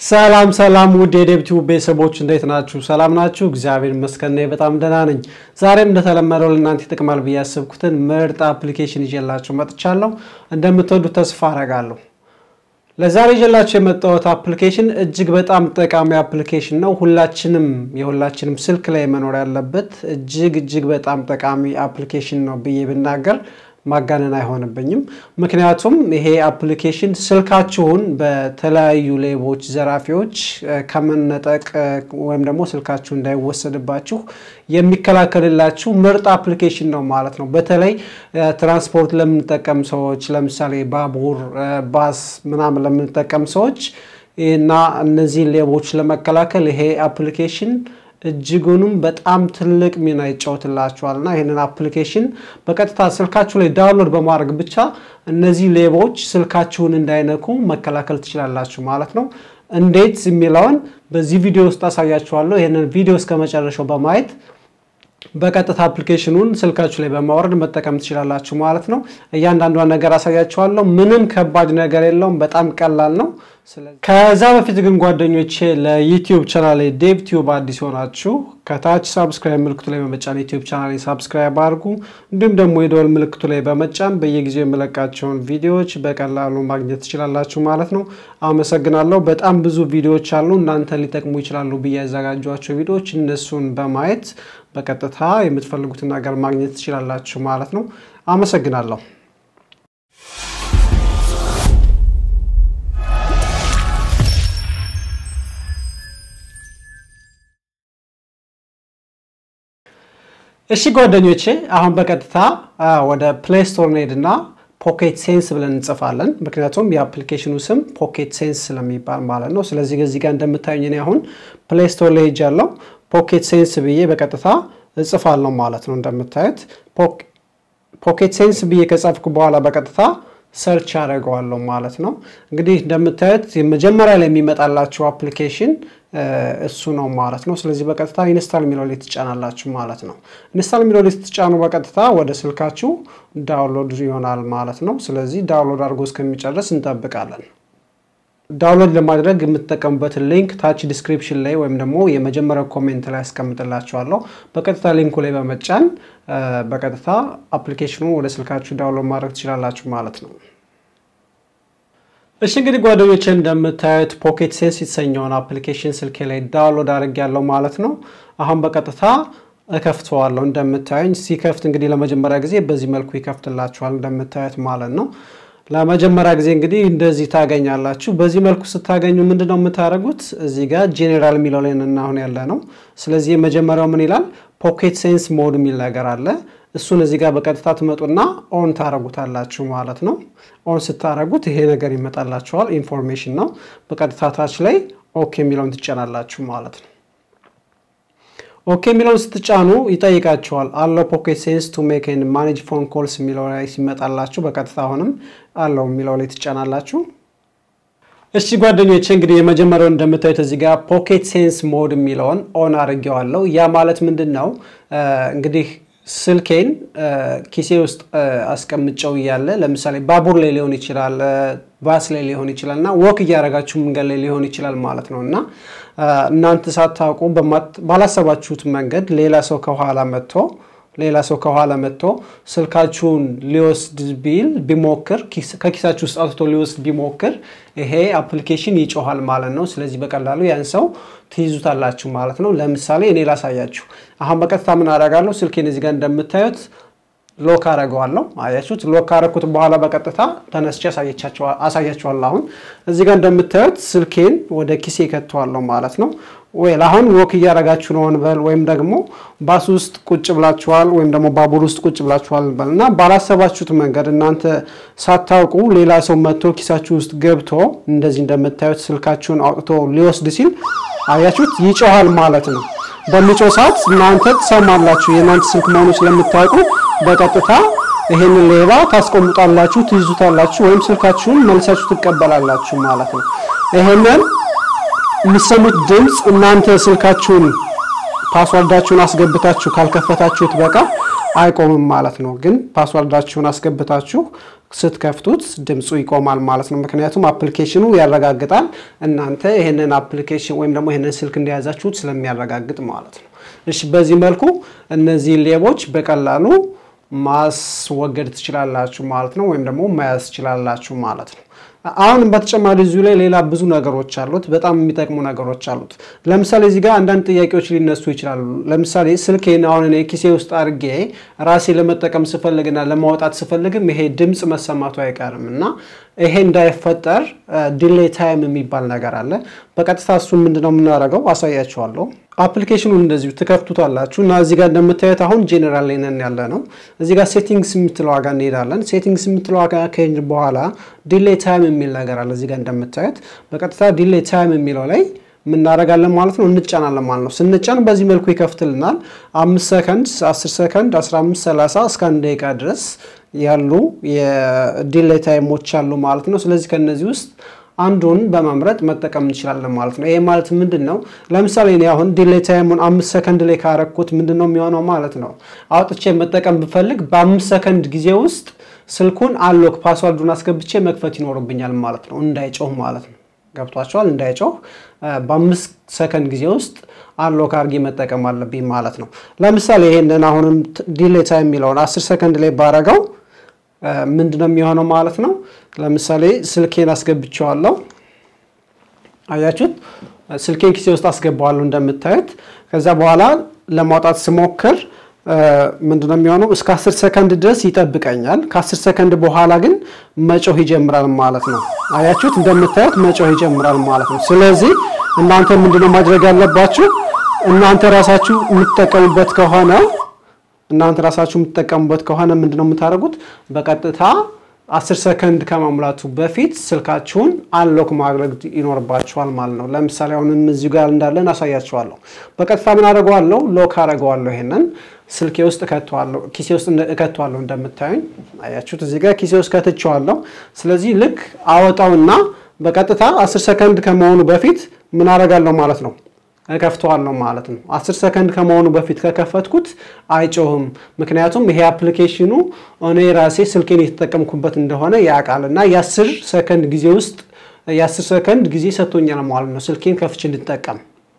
ሰላም ሰላም ውድ የዴብቲው ቤተሰቦች እንዴት ናችሁ? ሰላም ናችሁ? እግዚአብሔር ይመስገን እኔ በጣም ደህና ነኝ። ዛሬም እንደተለመደው ለእናንተ ይጠቅማል ብዬ ያሰብኩትን ምርጥ አፕሊኬሽን ይዤላችሁ መጥቻለሁ። እንደምትወዱት ተስፋ አረጋለሁ። ለዛሬ ይዤላችሁ የመጣሁት አፕሊኬሽን እጅግ በጣም ጠቃሚ አፕሊኬሽን ነው። ሁላችንም የሁላችንም ስልክ ላይ መኖር ያለበት እጅግ እጅግ በጣም ጠቃሚ አፕሊኬሽን ነው ብዬ ብናገር ማጋነን አይሆንብኝም። ምክንያቱም ይሄ አፕሊኬሽን ስልካችሁን በተለያዩ ሌቦች፣ ዘራፊዎች ከመነጠቅ ወይም ደግሞ ስልካችሁ እንዳይወሰድባችሁ የሚከላከልላችሁ ምርጥ አፕሊኬሽን ነው ማለት ነው። በተለይ ትራንስፖርት ለምንጠቀም ሰዎች ለምሳሌ ባቡር፣ ባስ ምናምን ለምንጠቀም ሰዎች እና እነዚህን ሌቦች ለመከላከል ይሄ አፕሊኬሽን እጅጉንም በጣም ትልቅ ሚና ይጫወትላችኋል እና ይህንን አፕሊኬሽን በቀጥታ ስልካችሁ ላይ ዳውንሎድ በማድረግ ብቻ እነዚህ ሌቦች ስልካችሁን እንዳይነኩ መከላከል ትችላላችሁ ማለት ነው። እንዴት የሚለውን በዚህ ቪዲዮ ውስጥ አሳያችኋለሁ። ይህንን ቪዲዮ እስከ መጨረሻው በማየት በቀጥታ አፕሊኬሽኑን ስልካችሁ ላይ በማውረድ መጠቀም ትችላላችሁ ማለት ነው። እያንዳንዷን ነገር አሳያችኋለሁ። ምንም ከባድ ነገር የለውም። በጣም ቀላል ነው። ከዛ በፊት ግን ጓደኞቼ ለዩቲዩብ ቻናል ዴቭ ቲዩብ አዲስ ሆናችሁ ከታች ሳብስክራይብ ምልክቱ ላይ በመጫን ዩቲዩብ ቻናል ሳብስክራይብ አድርጉ። እንዲሁም ደግሞ የደወል ምልክቱ ላይ በመጫን በየጊዜው የምለቃቸውን ቪዲዮዎች በቀላሉ ማግኘት ትችላላችሁ ማለት ነው። አመሰግናለሁ። በጣም ብዙ ቪዲዮዎች አሉ እናንተ ሊጠቅሙ ይችላሉ ብዬ ያዘጋጇቸው ቪዲዮዎች እነሱን በማየት በቀጥታ የምትፈልጉትን ነገር ማግኘት ትችላላችሁ ማለት ነው። አመሰግናለሁ። እሺ ጓደኞቼ አሁን በቀጥታ ወደ ፕሌይ ስቶር እንሄድና ፖኬት ሴንስ ብለን እንጽፋለን። ምክንያቱም የአፕሊኬሽኑ ስም ፖኬት ሴንስ ስለሚባል ማለት ነው። ስለዚህ እዚህ ጋር እንደምታዩኝ እኔ አሁን ፕሌይ ስቶር ላይ ሄጃለሁ። ፖኬት ሴንስ ብዬ በቀጥታ እጽፋለሁ ማለት ነው። እንደምታዩት ፖኬት ሴንስ ብዬ ከጻፍኩ በኋላ በቀጥታ ሰርች አደርገዋለሁ ማለት ነው። እንግዲህ እንደምታዩት የመጀመሪያ ላይ የሚመጣላችሁ አፕሊኬሽን እሱ ነው ማለት ነው። ስለዚህ በቀጥታ ኢንስታል የሚለው ላይ ትጫናላችሁ ማለት ነው። ኢንስታል የሚለው ላይ ስትጫኑ በቀጥታ ወደ ስልካችሁ ዳውንሎድ ይሆናል ማለት ነው። ስለዚህ ዳውንሎድ አድርጎ እስከሚጨርስ እንጠብቃለን። ዳውንሎድ ለማድረግ የምትጠቀሙበትን ሊንክ ታች ዲስክሪፕሽን ላይ ወይም ደግሞ የመጀመሪያው ኮሜንት ላይ ያስቀምጥላችኋለሁ። በቀጥታ ሊንኩ ላይ በመጫን በቀጥታ አፕሊኬሽኑ ወደ ስልካችሁ ዳውንሎድ ማድረግ ትችላላችሁ ማለት ነው። እሺ እንግዲህ ጓደኞቼ እንደምታዩት ፖኬት ሴንስ የተሰኘውን አፕሊኬሽን ስልኬ ላይ ዳውንሎድ አድርጌያለሁ ማለት ነው። አሁን በቀጥታ እከፍተዋለሁ። እንደምታዩኝ ሲከፍት እንግዲህ ለመጀመሪያ ጊዜ በዚህ መልኩ ይከፍትላችኋል እንደምታዩት ማለት ነው። ለመጀመሪያ ጊዜ እንግዲህ እንደዚህ ታገኛላችሁ። በዚህ መልኩ ስታገኙ ምንድን ነው የምታደርጉት? እዚህ ጋር ጄኔራል የሚለው ላይ አሁን ያለ ነው። ስለዚህ የመጀመሪያው ምን ይላል? ፖኬት ሴንስ ሞድ የሚል ነገር አለ። እሱን እዚህ ጋር በቀጥታ ትመጡና ኦን ታረጉታላችሁ ማለት ነው። ኦን ስታረጉት ይሄ ነገር ይመጣላችኋል። ኢንፎርሜሽን ነው። በቀጥታ ታች ላይ ኦኬ የሚለውን ትጫናላችሁ ማለት ነው። ኦኬ የሚለውን ስትጫኑ ይጠይቃችኋል። አለው ፖኬት ሴንስ ቱ ሜክ ኤንድ ማኔጅ ፎን ኮልስ የሚለው ላይ ሲመጣላችሁ በቀጥታ አሁንም አለው የሚለው ላይ ትጫናላችሁ። እሺ ጓደኞቼ እንግዲህ የመጀመሪያው እንደምታዩት እዚህ ጋር ፖኬት ሴንስ ሞድ የሚለውን ኦን አድርጌዋለሁ። ያ ማለት ምንድን ነው እንግዲህ ስልኬን ኪሴ ውስጥ አስቀምጨው እያለ ለምሳሌ ባቡር ላይ ሊሆን ይችላል፣ ባስ ላይ ሊሆን ይችላል እና ወክ እያደረጋችሁ መንገድ ላይ ሊሆን ይችላል ማለት ነው እና እናንተ ሳታውቁ ባላሰባችሁት መንገድ ሌላ ሰው ከኋላ መጥቶ ሌላ ሰው ከኋላ መጥቶ ስልካችሁን ሊወስድ ቢል ቢሞክር ከኪሳችሁ ውስጥ አውጥቶ ሊወስድ ቢሞክር ይሄ አፕሊኬሽን ይጮኋል ማለት ነው። ስለዚህ በቀላሉ ያን ሰው ትይዙታላችሁ ማለት ነው። ለምሳሌ እኔ ላሳያችሁ። አሁን በቀጥታ ምን አደርጋለሁ? ስልኬን እዚህ ጋር እንደምታዩት ሎክ አደርገዋለሁ። አያችሁት? ሎክ ካረኩት በኋላ በቀጥታ ተነስቼ አሳያችኋለሁ። አሁን እዚህ ጋር እንደምታዩት ስልኬን ወደ ኪሴ ከተዋለሁ ማለት ነው። ወይ አሁን ወክ እያደረጋችሁ ነው እንበል፣ ወይም ደግሞ ባስ ውስጥ ቁጭ ብላችኋል፣ ወይም ደግሞ ባቡር ውስጥ ቁጭ ብላችኋል እንበል እና ባላሰባችሁት መንገድ እናንተ ሳታውቁ ሌላ ሰው መጥቶ ኪሳችሁ ውስጥ ገብቶ እንደዚህ እንደምታዩት ስልካችሁን አውጥቶ ሊወስድ ሲል አያችሁት፣ ይጮሃል ማለት ነው። በሚጮህ ሰዓት እናንተ ትሰማላችሁ። የእናንተ ስልክ መሆኑ ስለምታውቁ በቀጥታ ይሄንን ሌባ ታስቆምጣላችሁ፣ ትይዙታላችሁ፣ ወይም ስልካችሁን መልሳችሁ ትቀበላላችሁ ማለት ነው። ይሄንን የምትሰሙት ድምፅ እናንተ ስልካችሁን ፓስዋርዳችሁን አስገብታችሁ ካልከፈታችሁት በቃ አይቆምም ማለት ነው። ግን ፓስዋርዳችሁን አስገብታችሁ ስትከፍቱት ድምፁ ይቆማል ማለት ነው። ምክንያቱም አፕሊኬሽኑ ያረጋግጣል እናንተ ይህንን አፕሊኬሽን ወይም ደግሞ ይህንን ስልክ እንደያዛችሁት ስለሚያረጋግጥ ማለት ነው። እሺ፣ በዚህ መልኩ እነዚህ ሌቦች በቀላሉ ማስወገድ ትችላላችሁ ማለት ነው። ወይም ደግሞ መያዝ ትችላላችሁ ማለት ነው። አሁንም በተጨማሪ እዚሁ ላይ ሌላ ብዙ ነገሮች አሉት፣ በጣም የሚጠቅሙ ነገሮች አሉት። ለምሳሌ እዚህ ጋር አንዳንድ ጥያቄዎች ሊነሱ ይችላሉ። ለምሳሌ ስልኬን አሁን እኔ ኪሴ ውስጥ አድርጌ ራሴ ለመጠቀም ስፈልግና ለማውጣት ስፈልግም ይሄ ድምፅ መሰማቱ አይቀርም እና ይሄ እንዳይፈጠር ዲሌይ ታይም የሚባል ነገር አለ። በቀጥታ እሱን ምንድነው የምናደርገው አሳያችኋለሁ። አፕሊኬሽኑን እንደዚሁ ትከፍቱታላችሁ እና እዚህ ጋር እንደምታዩት አሁን ጄኔራል ላይ ነን ያለ ነው። እዚህ ጋር ሴቲንግስ የምትለው ዋጋ እንሄዳለን። ሴቲንግስ የምትለው ዋጋ ከሄድ በኋላ ዲሌይ ታይም የሚል ነገር አለ። እዚህ ጋር እንደምታዩት በቀጥታ ዲሌይ ታይም የሚለው ላይ ምናደርጋለን ማለት ነው፣ እንጫናለን ማለት ነው። ስንጫን በዚህ መልኩ ይከፍትልናል። አምስት ሰከንድ፣ አስር ሰከንድ፣ አስራ አምስት ሰላሳ እስከ አንድ ደቂቃ ድረስ ያሉ የዲሌይ ታይሞች አሉ ማለት ነው። ስለዚህ ከነዚህ ውስጥ አንዱን በመምረጥ መጠቀም እንችላለን ማለት ነው። ይሄ ማለት ምንድን ነው? ለምሳሌ እኔ አሁን ዲሌይ ታይሙን አምስት ሰከንድ ላይ ካረኩት ምንድን ነው የሚሆነው ማለት ነው? አውጥቼ መጠቀም ብፈልግ በአምስት ሰከንድ ጊዜ ውስጥ ስልኩን አሎክ ፓስዋርዱን አስገብቼ መክፈት ይኖርብኛል ማለት ነው፣ እንዳይጮህ ማለት ነው። ገብቷቸዋል። እንዳይጮህ በአምስት ሰከንድ ጊዜ ውስጥ አሎክ አድርጌ መጠቀም አለብኝ ማለት ነው። ለምሳሌ ይሄንን አሁንም ዲሌይ ታይም የሚለውን አስር ሰከንድ ላይ ባረገው ምንድን ነው የሚሆነው ማለት ነው። ለምሳሌ ስልኬን አስገብቼዋለሁ። አያችሁት? ስልኬን ኪሴ ውስጥ አስገባዋለሁ እንደምታዩት። ከዛ በኋላ ለማውጣት ስሞክር ምንድን ነው የሚሆነው? እስከ አስር ሰከንድ ድረስ ይጠብቀኛል። ከአስር ሰከንድ በኋላ ግን መጮህ ይጀምራል ማለት ነው። አያችሁት? እንደምታዩት መጮህ ይጀምራል ማለት ነው። ስለዚህ እናንተ ምንድነው ማድረግ ያለባችሁ? እናንተ ራሳችሁ የምትጠቀሙበት ከሆነ እናንተ ራሳችሁ የምትጠቀሙበት ከሆነ ምንድነው የምታደርጉት? በቀጥታ አስር ሰከንድ ከመሙላቱ በፊት ስልካችሁን አንሎክ ማድረግ ይኖርባችኋል ማለት ነው። ለምሳሌ አሁንም እዚሁ ጋር እንዳለን አሳያችኋለሁ። በቀጥታ ምን አደርገዋለሁ? ሎክ አደርገዋለሁ። ይሄንን ስልኬ ውስጥ እከተዋለሁ፣ ኪሴ ውስጥ እከተዋለሁ። እንደምታዩኝ አያችሁት፣ እዚህ ጋር ኪሴ ውስጥ ከትቼዋለሁ። ስለዚህ ልክ አወጣውና በቀጥታ አስር ሰከንድ ከመሆኑ በፊት ምን አደርጋለሁ ማለት ነው እከፍተዋለሁ ማለት ነው። አስር ሰከንድ ከመሆኑ በፊት ከከፈትኩት አይጮህም። ምክንያቱም ይሄ አፕሊኬሽኑ እኔ ራሴ ስልኬን የተጠቀምኩበት እንደሆነ ያውቃል እና የአስር ሰከንድ ጊዜ ውስጥ የአስር ሰከንድ ጊዜ ሰጥቶኛል ማለት ነው ስልኬን ከፍቼ እንድጠቀም።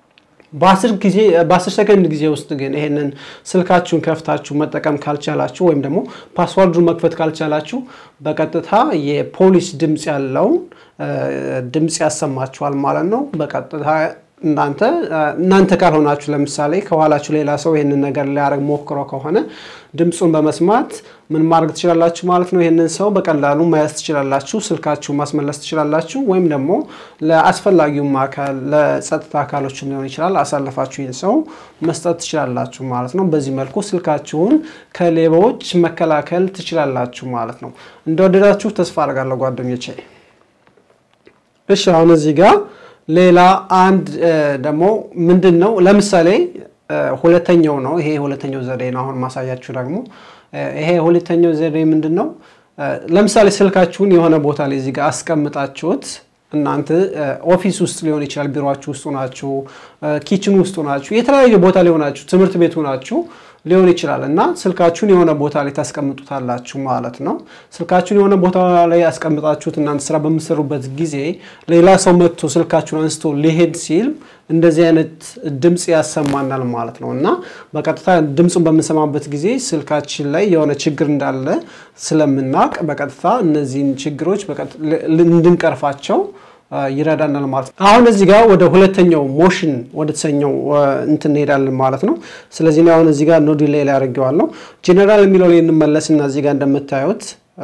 በአስር ሰከንድ ጊዜ ውስጥ ግን ይሄንን ስልካችሁን ከፍታችሁ መጠቀም ካልቻላችሁ ወይም ደግሞ ፓስዋርዱን መክፈት ካልቻላችሁ በቀጥታ የፖሊስ ድምፅ ያለውን ድምፅ ያሰማችኋል ማለት ነው በቀጥታ እናንተ እናንተ ካልሆናችሁ ለምሳሌ ከኋላችሁ ሌላ ሰው ይህንን ነገር ሊያደርግ ሞክሮ ከሆነ ድምፁን በመስማት ምን ማድረግ ትችላላችሁ ማለት ነው። ይህንን ሰው በቀላሉ መያዝ ትችላላችሁ፣ ስልካችሁ ማስመለስ ትችላላችሁ። ወይም ደግሞ ለአስፈላጊውም አካል ለጸጥታ አካሎችም ሊሆን ይችላል አሳልፋችሁ ይህን ሰው መስጠት ትችላላችሁ ማለት ነው። በዚህ መልኩ ስልካችሁን ከሌባዎች መከላከል ትችላላችሁ ማለት ነው። እንደወደዳችሁ ተስፋ አድርጋለሁ ጓደኞቼ። እሺ አሁን እዚህ ጋር ሌላ አንድ ደግሞ ምንድን ነው ለምሳሌ ሁለተኛው ነው ይሄ ሁለተኛው ዘዴ ነው። አሁን ማሳያችሁ ደግሞ ይሄ ሁለተኛው ዘዴ ምንድን ነው? ለምሳሌ ስልካችሁን የሆነ ቦታ ላይ እዚህ ጋር አስቀምጣችሁት እናንተ ኦፊስ ውስጥ ሊሆን ይችላል፣ ቢሮችሁ ውስጥ ሆናችሁ፣ ኪችን ውስጥ ሆናችሁ፣ የተለያየ ቦታ ላይ ሆናችሁ፣ ትምህርት ቤት ሆናችሁ ሊሆን ይችላል እና ስልካችሁን የሆነ ቦታ ላይ ታስቀምጡታላችሁ ማለት ነው። ስልካችሁን የሆነ ቦታ ላይ ያስቀምጣችሁት እናንተ ስራ በምትሰሩበት ጊዜ ሌላ ሰው መጥቶ ስልካችሁን አንስቶ ሊሄድ ሲል እንደዚህ አይነት ድምፅ ያሰማናል ማለት ነው እና በቀጥታ ድምፁን በምንሰማበት ጊዜ ስልካችን ላይ የሆነ ችግር እንዳለ ስለምናውቅ በቀጥታ እነዚህን ችግሮች እንድንቀርፋቸው ይረዳናል ማለት ነው። አሁን እዚህ ጋር ወደ ሁለተኛው ሞሽን ወደ ተሰኘው እንትን እንሄዳለን ማለት ነው። ስለዚህ አሁን እዚህ ጋር ኖ ዲሌይ ላይ አድርጌዋለሁ። ጄኔራል የሚለው ላይ እንመለስና እዚህ ጋር እንደምታዩት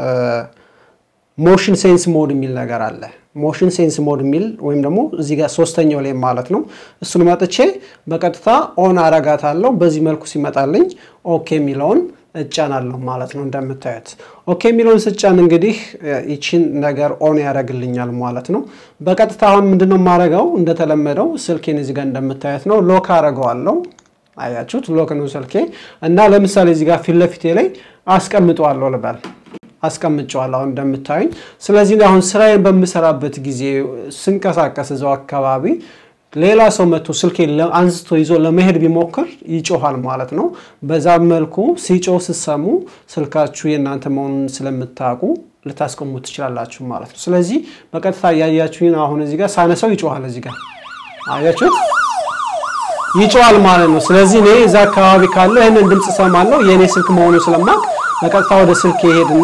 ሞሽን ሴንስ ሞድ የሚል ነገር አለ። ሞሽን ሴንስ ሞድ የሚል ወይም ደግሞ እዚህ ጋር ሶስተኛው ላይ ማለት ነው። እሱን መጥቼ በቀጥታ ኦን አረጋታለሁ። በዚህ መልኩ ሲመጣልኝ ኦኬ የሚለውን እጫናለሁ ማለት ነው። እንደምታዩት ኦኬ የሚለውን ስጫን እንግዲህ ይችን ነገር ኦን ያደርግልኛል ማለት ነው። በቀጥታ አሁን ምንድነው የማደርገው? እንደተለመደው ስልኬን እዚህ ጋር እንደምታዩት ነው ሎክ አደርገዋለሁ። አያችሁት? ሎክ ነው ስልኬ እና ለምሳሌ እዚህ ጋር ፊት ለፊቴ ላይ አስቀምጠዋለሁ ልበል አስቀምጨዋለሁ አሁን እንደምታዩኝ። ስለዚህ አሁን ስራዬን በምሰራበት ጊዜ ስንቀሳቀስ እዛው አካባቢ ሌላ ሰው መጥቶ ስልኬ አንስቶ ይዞ ለመሄድ ቢሞክር ይጮሃል ማለት ነው። በዛ መልኩ ሲጮህ ስትሰሙ ስልካችሁ የእናንተ መሆኑን ስለምታውቁ ልታስቆሙ ትችላላችሁ ማለት ነው። ስለዚህ በቀጥታ እያያችሁን አሁን እዚህ ጋር ሳነሰው ይጮሃል። እዚህ ጋር አያችሁት? ይጮሃል ማለት ነው። ስለዚህ እኔ እዛ አካባቢ ካለ ይህንን ድምፅ ሰማለሁ የእኔ ስልክ መሆኑን ስለማቅ በቀጥታ ወደ ስልክ ይሄድና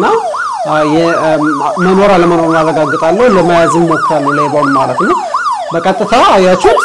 መኖር አለመኖሩን አረጋግጣለሁ። ለመያዝ ሞክራለሁ ሌባውን ማለት ነው። በቀጥታ አያችሁት፣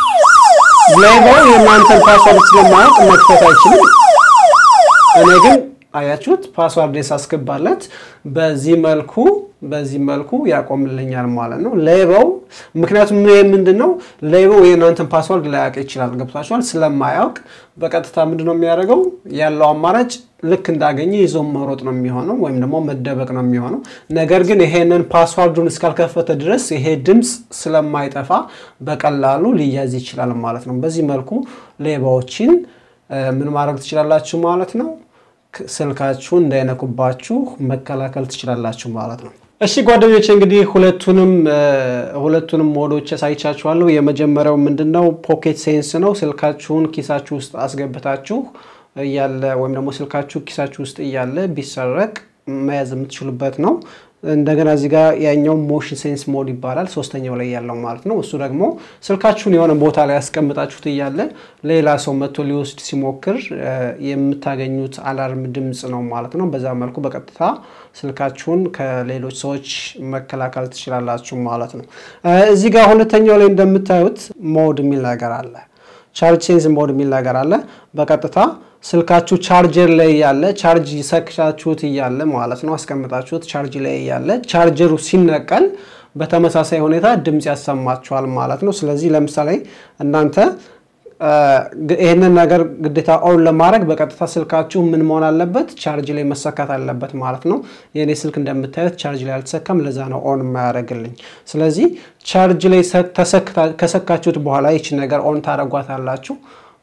ሌባው የእናንተን ፓስዋርድ ስለማያውቅ መክፈት አይችልም። እኔ ግን አያችሁት ፓስዋርድ ሳስገባለት በዚህ መልኩ በዚህ መልኩ ያቆምልኛል ማለት ነው። ሌባው ምክንያቱም ይህ ምንድን ነው ሌባው የእናንተን ፓስዋርድ ላያውቅ ይችላል። ገብቷችኋል? ስለማያውቅ በቀጥታ ምንድን ነው የሚያደርገው ያለው አማራጭ ልክ እንዳገኘ ይዞ መሮጥ ነው የሚሆነው፣ ወይም ደግሞ መደበቅ ነው የሚሆነው። ነገር ግን ይሄንን ፓስዋርዱን እስካልከፈተ ድረስ ይሄ ድምፅ ስለማይጠፋ በቀላሉ ሊያዝ ይችላል ማለት ነው። በዚህ መልኩ ሌባዎችን ምን ማድረግ ትችላላችሁ ማለት ነው ስልካችሁ እንዳይነኩባችሁ መከላከል ትችላላችሁ ማለት ነው። እሺ ጓደኞች እንግዲህ ሁለቱንም ሁለቱንም ሞዶች ያሳይቻችኋለሁ። የመጀመሪያው ምንድነው ፖኬት ሴንስ ነው። ስልካችሁን ኪሳችሁ ውስጥ አስገብታችሁ እያለ ወይም ደግሞ ስልካችሁ ኪሳችሁ ውስጥ እያለ ቢሰረቅ መያዝ የምትችሉበት ነው። እንደገና እዚህ ጋር ያኛው ሞሽን ሴንስ ሞድ ይባላል። ሶስተኛው ላይ ያለው ማለት ነው። እሱ ደግሞ ስልካችሁን የሆነ ቦታ ላይ ያስቀምጣችሁት እያለ ሌላ ሰው መጥቶ ሊወስድ ሲሞክር የምታገኙት አላርም ድምፅ ነው ማለት ነው። በዛ መልኩ በቀጥታ ስልካችሁን ከሌሎች ሰዎች መከላከል ትችላላችሁ ማለት ነው። እዚህ ጋር ሁለተኛው ላይ እንደምታዩት ሞድ የሚል ነገር አለ። ቻርጅ ሴንስ ሞድ የሚል ነገር አለ። በቀጥታ ስልካችሁ ቻርጀር ላይ እያለ ቻርጅ ሰክቻችሁት እያለ ማለት ነው አስቀምጣችሁት ቻርጅ ላይ እያለ ቻርጀሩ ሲነቀል በተመሳሳይ ሁኔታ ድምፅ ያሰማችኋል ማለት ነው። ስለዚህ ለምሳሌ እናንተ ይህንን ነገር ግዴታ ኦን ለማድረግ በቀጥታ ስልካችሁ ምን መሆን አለበት? ቻርጅ ላይ መሰካት አለበት ማለት ነው። የእኔ ስልክ እንደምታዩት ቻርጅ ላይ አልተሰካም። ለዛ ነው ኦን የማያደርግልኝ። ስለዚህ ቻርጅ ላይ ከሰካችሁት በኋላ ይች ነገር ኦን ታደርጓታላችሁ።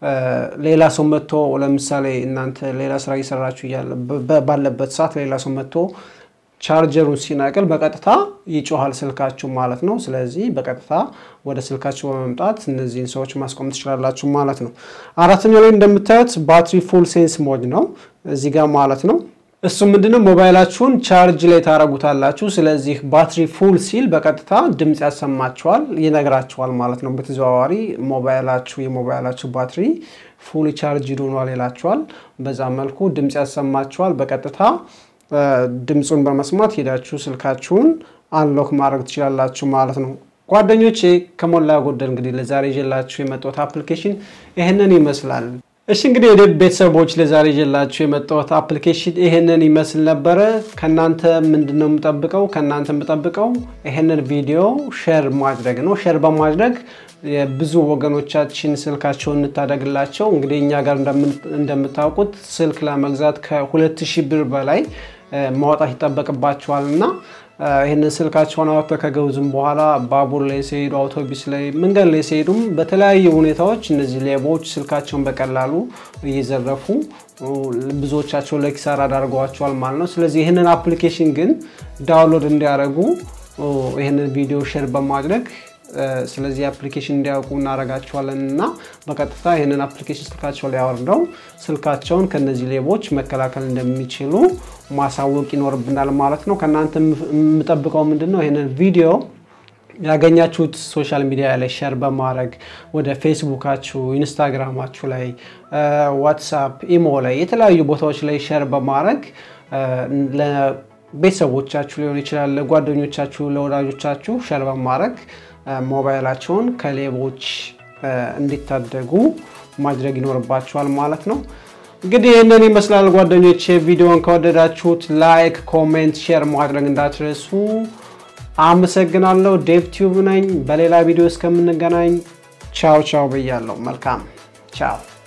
ሌላ ሰው መጥቶ ለምሳሌ እናንተ ሌላ ስራ እየሰራችሁ ባለበት ሰዓት ሌላ ሰው መጥቶ ቻርጀሩን ሲነቅል በቀጥታ ይጮሃል ስልካችሁ ማለት ነው። ስለዚህ በቀጥታ ወደ ስልካችሁ በመምጣት እነዚህን ሰዎች ማስቆም ትችላላችሁ ማለት ነው። አራተኛው ላይ እንደምታዩት ባትሪ ፉል ሴንስ ሞድ ነው እዚህ ጋር ማለት ነው። እሱ ምንድነው ሞባይላችሁን ቻርጅ ላይ ታረጉታላችሁ። ስለዚህ ባትሪ ፉል ሲል በቀጥታ ድምፅ ያሰማችኋል፣ ይነግራችኋል ማለት ነው። በተዘዋዋሪ ሞባይላችሁ የሞባይላችሁ ባትሪ ፉል ቻርጅ ሆኗል ይላችኋል። በዛ መልኩ ድምፅ ያሰማችኋል። በቀጥታ ድምፁን በመስማት ሄዳችሁ ስልካችሁን አንሎክ ማድረግ ትችላላችሁ ማለት ነው። ጓደኞቼ ከሞላ ጎደል እንግዲህ ለዛሬ ይዤላችሁ የመጣሁት አፕሊኬሽን ይህንን ይመስላል። እሺ እንግዲህ ወደ ቤተሰቦች ለዛሬ ይዤላችሁ የመጣሁት አፕሊኬሽን ይህንን ይመስል ነበረ። ከእናንተ ምንድን ነው የምጠብቀው? ከእናንተ የምጠብቀው ይህንን ቪዲዮ ሼር ማድረግ ነው። ሼር በማድረግ የብዙ ወገኖቻችን ስልካቸውን እንታደግላቸው። እንግዲህ እኛ ጋር እንደምታውቁት ስልክ ለመግዛት ከሁለት ሺህ ብር በላይ ማውጣት ይጠበቅባቸዋል እና ይህንን ስልካቸውን አወጥተው ከገዙም በኋላ ባቡር ላይ ሲሄዱ፣ አውቶቡስ ላይ፣ መንገድ ላይ ሲሄዱም በተለያዩ ሁኔታዎች እነዚህ ሌቦች ስልካቸውን በቀላሉ እየዘረፉ ብዙዎቻቸው ለኪሳራ ዳርገዋቸዋል ማለት ነው። ስለዚህ ይህንን አፕሊኬሽን ግን ዳውንሎድ እንዲያደርጉ ይህንን ቪዲዮ ሼር በማድረግ ስለዚህ አፕሊኬሽን እንዲያውቁ እናደርጋቸዋለን እና በቀጥታ ይህንን አፕሊኬሽን ስልካቸው ላይ አወርደው ስልካቸውን ከነዚህ ሌቦች መከላከል እንደሚችሉ ማሳወቅ ይኖርብናል ማለት ነው። ከእናንተ የምጠብቀው ምንድን ነው? ይህንን ቪዲዮ ያገኛችሁት ሶሻል ሚዲያ ላይ ሼር በማድረግ ወደ ፌስቡካችሁ፣ ኢንስታግራማችሁ ላይ፣ ዋትሳፕ፣ ኢሞ ላይ የተለያዩ ቦታዎች ላይ ሼር በማድረግ ለቤተሰቦቻችሁ ሊሆን ይችላል፣ ለጓደኞቻችሁ፣ ለወዳጆቻችሁ ሼር በማድረግ ሞባይላቸውን ከሌቦች እንዲታደጉ ማድረግ ይኖርባቸዋል ማለት ነው። እንግዲህ ይህንን ይመስላል ጓደኞች። ቪዲዮን ከወደዳችሁት ላይክ፣ ኮሜንት፣ ሼር ማድረግ እንዳትረሱ። አመሰግናለሁ። ዴቭ ቲዩብ ነኝ። በሌላ ቪዲዮ እስከምንገናኝ ቻው ቻው ብያለሁ። መልካም ቻው